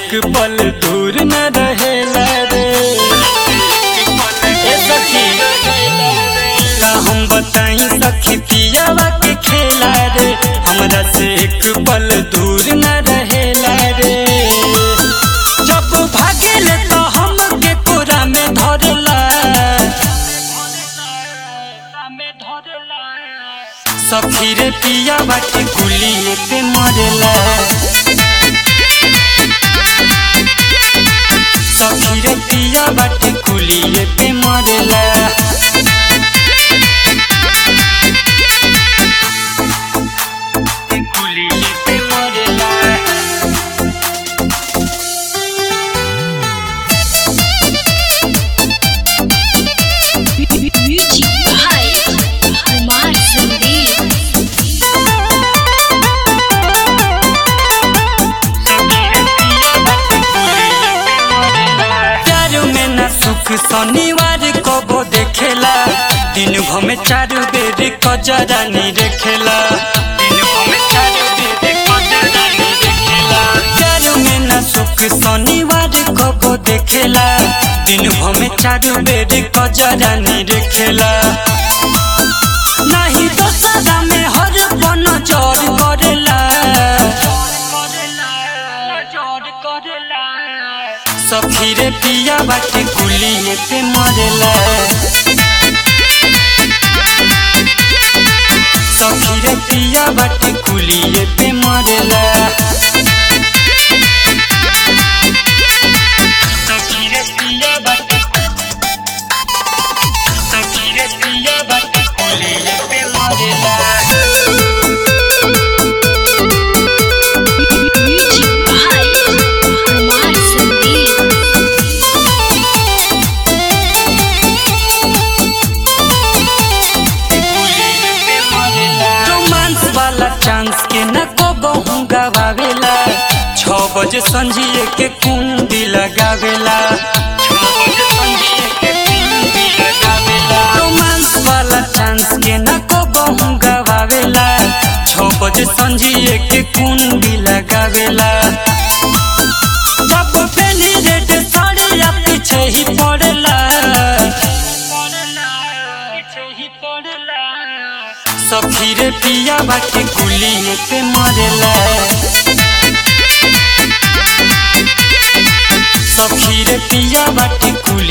एक पल दूर न रहेला रे ए सखी का हम बताई सखी पियावा के खेला रे हमरा से एक पल दूर न रहेला रे जब भागेले तो हमके कोरा में धरला सखी रे पिया बाटे गुलिये पे मरला सखी रे पिया बाटे गुलिये पे मरला गुलिये पे मरला Music by Kumar Sandeep. प्यार में न सुख शनिवार कबो देखेला दिन भर में चार बेर कजरा नी देखेला दिन भर में चार बेर कजरा नी देखेला प्यार में न सुख शनिवार कबो देखेला दिन भर में चार बेर कजरा नी देखेला नहीं तो सदा में हर पन जोर करेला सखी रे पिया बाटे गुलिये पे मरेला सखी रे पिया बाटे गुलिये पे मरेला सखी रे पिया बाटे सखी रे पिया बाटे गुलिये पे मरेला Music by Kumar Sandeep. Romance वाला चांस के न को बहु गवावेला छ बजे संझिए के कुंडी लगावेला छ बजे संझिए के कुंडी लगावेला रोमांस वाला चांस के न को बहु गवावेला छ बजे संझिए के कुंडी लगावेला जब पहली रेड साड़िया पीछे ही पड़ला सखी रे पिया बाटे गुलिये पे मरेला सखी रे पिया बाटे गुलिये